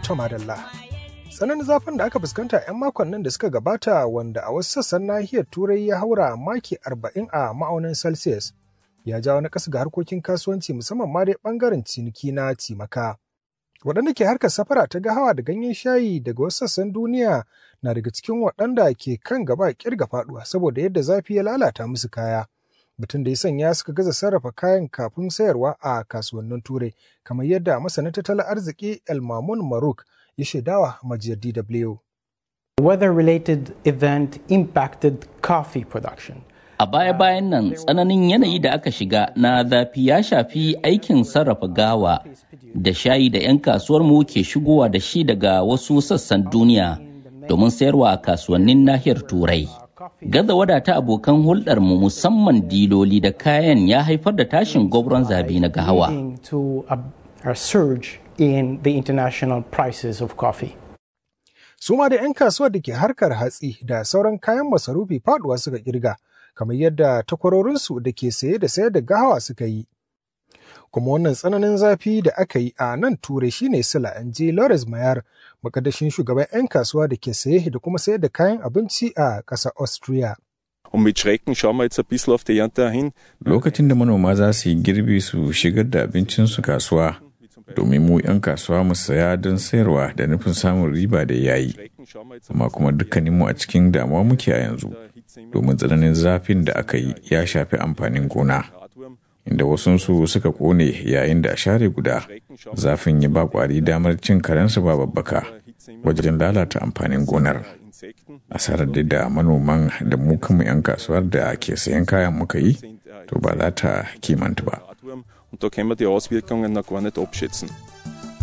Tomadalla. Tsananin zafin da aka fuskanta 'yan makon nan da suka gabata wanda a wasu sassan nahiyar Turai ya haura maki 40 a ma'aunin Celsius ya jawo na ƙasa ga harkokin kasuwanci musamman ma dai ɓangaren ciniki na cimaka. Waɗanda ke harkar safara ta gahawa da ganyen shayi daga wasu sassan duniya na daga cikin waɗanda ke kan gaba ƙirga faɗuwa saboda yadda zafi ya lalata musu kaya. Batun da ya sanya suka gaza sarrafa kayan kafin sayarwa a kasuwannin Turai, kamar yadda masanin tattalin arziki El Mamun Maruk ya shaidawa majiyar DW. Weather-related event impacted coffee production. A baya-bayan nan tsananin yanayi da aka shiga na zafi ya shafi aikin sarrafa gawa da shayi da 'yan kasuwarmu ke shigowa da shi daga wasu sassan duniya domin sayarwa a kasuwannin nahiyar Turai. Gaza wadata abokan hulɗarmu musamman diloli da kayan ya haifar da tashin gwabron zabi na gahawa. in the international prices of coffee. Su ma da 'yan kasuwar da ke harkar hatsi da sauran kayan masarufi faduwa suka kirga, kamar yadda takwarorinsu da ke saye da sayar da gahawa suka yi. Kuma wannan tsananin zafi da aka yi a nan turai shine sila an je Lawrence Mayar, makadashin shugaban 'yan kasuwa da ke saye da kuma sayar da kayan abinci a ƙasar Austria. Und mit Schrecken schauen wir jetzt ein bisschen auf die Ernte hin. Lokacin da manoma za su yi girbi su shigar da abincinsu kasuwa, domin mu 'yan kasuwa mu saya don sayarwa da nufin samun riba da yayi amma kuma dukkaninmu a cikin damuwa muke a yanzu domin tsananin zafin da aka yi ya shafi amfanin gona inda wasunsu suka kone yayin da a share guda zafin ya ba kwari damar cin karensu ba babbaka wajen lalata amfanin gonar asarar da da manoman da mu kanmu 'yan kasuwar da ke sayan kayan muka yi to ba za ta kimanta ba Und da können wir die Auswirkungen noch gar nicht abschätzen.